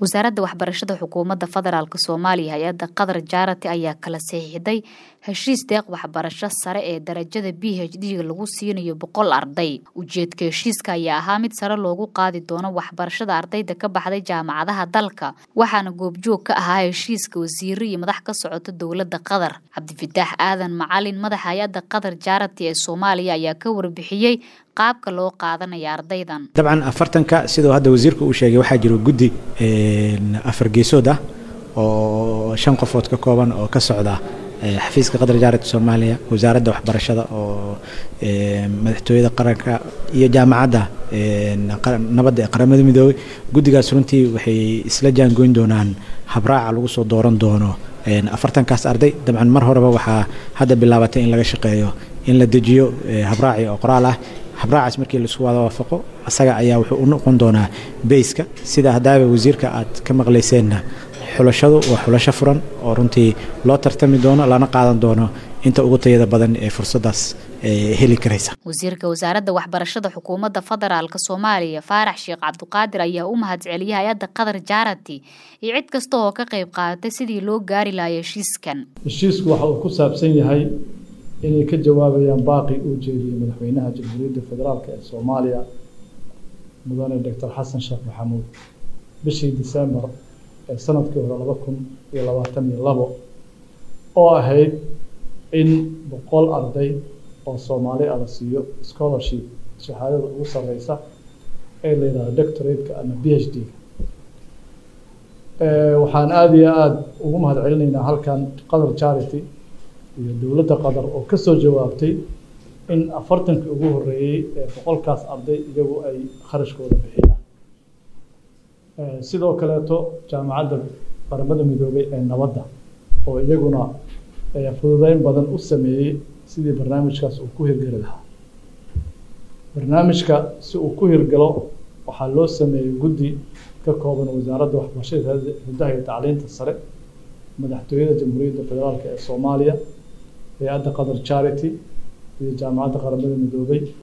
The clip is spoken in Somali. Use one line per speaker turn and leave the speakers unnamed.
wasaaradda waxbarashada xukuumadda federaalk soomaaliya hay-adda qatar jaarati ayaa kala saxiixday heshiis deeq waxbarasho sare ee darajada b h d lagu siinayo boqol arday ujeedka heshiiska ayaa ahaa mid sare loogu qaadi doono waxbarashada ardayda ka baxday jaamacadaha dalka waxaana goobjoog ka ahaa heshiiska wasiiro iyo madax ka socota dowladda qatar cabdifitaax aadan macalin madaxa hay-adda qatar jaarati ee soomaaliya ayaa ka warbixiyey qaabka loo qaadanaya ardaydan
dabcan afartanka sidoo hadda wasiirka uu sheegay waxaa jiro guddi afar geesood ah oo shan qofood ka kooban oo ka socda xafiiska qatar jaarati soomaaliya wasaaradda waxbarashada oo madaxtooyada qaranka iyo jaamacadda nabadda ee qaramada midoobey guddigaas runtii waxay isla jaangoyn doonaan habraaca lagu soo dooran doono afartankaas arday dabcan mar horeba waxaa hadda bilaabatay in laga shaqeeyo in la dejiyo habraaci oo qoraal ah habraacaas markii laisku wada waafaqo asaga ayaa wuxuu u noqon doonaa beyska sida haddaaba wasiirka aad ka maqlayseenna xulashadu waa xulasho furan oo runtii loo tartami doono lana qaadan doono inta ugu tayada badan ee fursadaas heli karaysa
wasiirka wasaaradda waxbarashada xukuumadda federaalk soomaaliya faarax sheekh cabduqaadir ayaa u mahadceliyay hay-adda qatar jaarati iyo cid kasta oo ka qayb qaadatay sidii loo gaari lahaa heshiiskan
heshiisku waxa uu ku saabsan yahay inay ka jawaabayaan baaqi uu jeediyey madaxweynaha jamhuuriyadda federaalk ee soomaaliya mudane doctor xasan sheekh maxamuud bishii disembar ee sanadkii hore laba kun iyo labaatan iyo labo oo ahayd in boqol arday oo soomaali ah la siiyo scholarship shahaadada ugu sareysa ee la yidhahdo doctorate-ka ama b h d-ga waxaan aada iyo aada ugu mahad celinaynaa halkan qatar charity iyo dowladda qatar oo kasoo jawaabtay in afartankii ugu horeeyey ee boqolkaas arday iyagu ay kharashkooda bixiyaan sidoo kaleeto jaamacadda qaramada midoobay ee nabadda oo iyaguna fududeyn badan u sameeyey sidii barnaamijkaas uu ku hirgeli lahaa barnaamijka si uu ku hirgalo waxaa loo sameeyey guddi ka kooban wasaaradda waxbarashada hiddaha iyo tacliinta sare madaxtooyada jamhuuriyadda federaalk ee soomaaliya hay-adda qatar charity iyo jaamacadda qaramada midoobay